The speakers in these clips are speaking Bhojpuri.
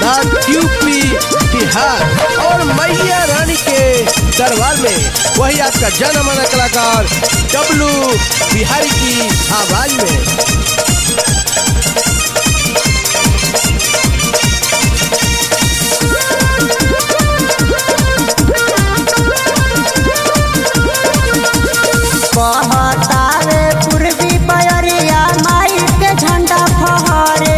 नॉर्थ यूपी बिहार और मैया रानी के दरबार में वही आपका जाना माना कलाकार डब्लू बिहारी की आवाज में बहतावे पूर्वी बयरिया माई के झंडा फहरे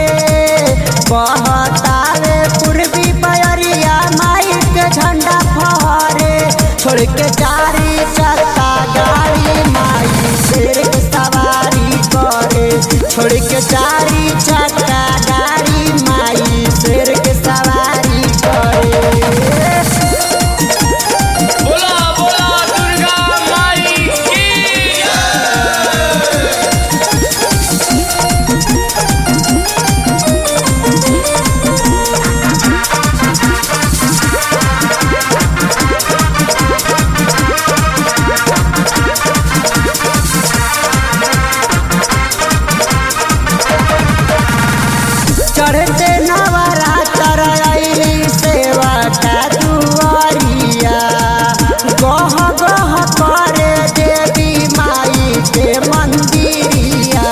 बहतावे पूर्वी बयरिया माई के झंडा फहरे छोड़ के चारी चक्का गाड़ी माई शेर के सवारी करे छोड़ के चारी चक्का गाड़ी माई शेर के सवारी करे बोला बोला दुर्गा माई की चढ़ते नवरात्र अइली सेवा का दुआरिया गह गह करे देवी माई के मंदिरिया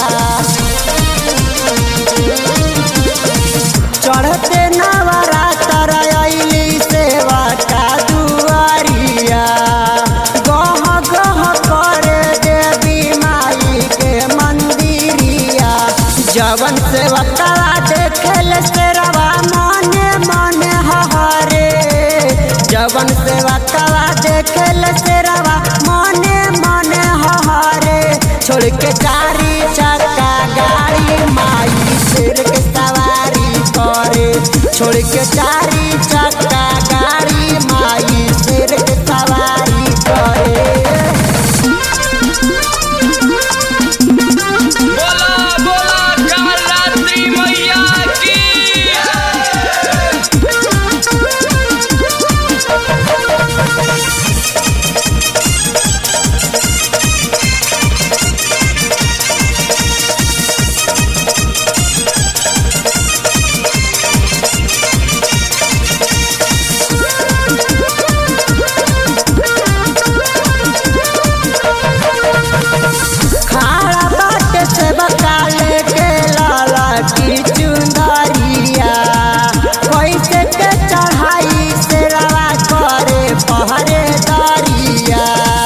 चढ़ते नवरात्र अइली सेवा का दुआरिया गह गह करे देवी माई के मंदिरिया जवन सेवा करा देखल से रवा मने मने हरे जवन सेवा करा देखल से रवा मने मने हरे छोड़ के चारी चक्का गाड़ी माई शेर के सवारी करे छोड़ के चारी चक्का गाड़ी माई शेर के सवारी करे बोला बोला कालरात्रि मैया की खाड़ा बाट से बकाले के लाला की चुंदरिया कैसे के चढ़ाई से रवा करे पहरे दरिया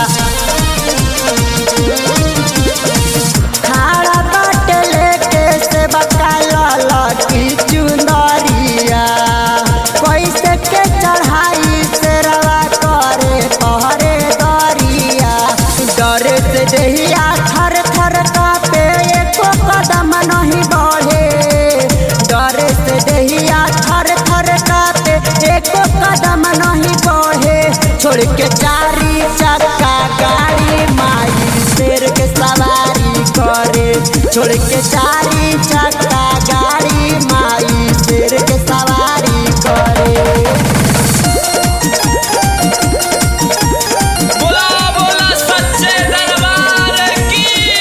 खाड़ा बाट लेके से बकाला की चुंदरिया कैसे के चढ़ाई से रवा करे पहरे दरिया डरे से देहिया थर थर कापे एको कदम नहीं बढ़े डरे से देहिया थर थर कापे एको कदम नहीं बढ़े छोड़ के चारी चक्का गाड़ी माई शेर के सवारी करे छोड़ के चारी चक्का गाड़ी माई शेर के सवारी करे बोला बोला सच्चे दरबार की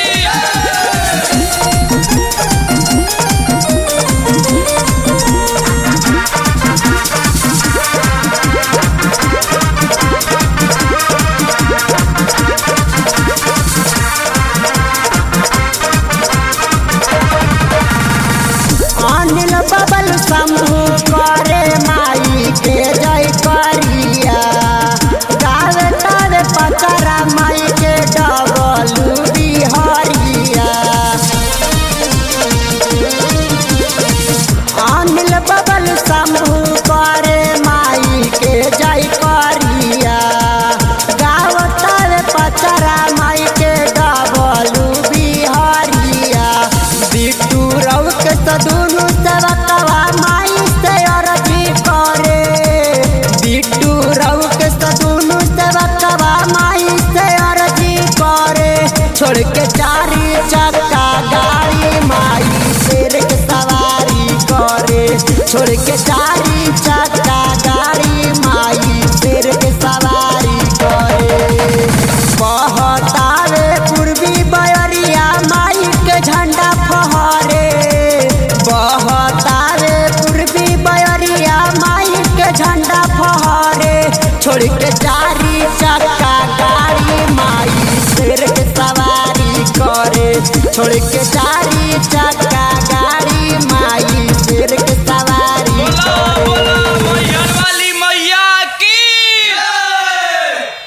अनिल बबल शंभु करे माई के जय करिया गावे तावे पचरा माई के डबलू बिहरिया अनिल बबल शंभु करे माई के जय करिया गाव तावे पचरा माई के डबलू बिहरिया बिट्टू रव के सदुनु सेवकवा माई से अरजी करे बिट्टू रव के सदुनु सेवकवा माई से अरजी करे छोड़ के चारी चक्का गाड़ी माई शेर के सवारी करे छोड़ के चारी चक्का गाड़ी माई शेर के सवारी करे बहतावे पूर्वी बयरिया माई के झंडा फहरे बहतावे पूर्वी बयरिया छोड़ के चारी चक्का गाड़ी माई शेर के सवारी करे छोड़ के चारी चक्का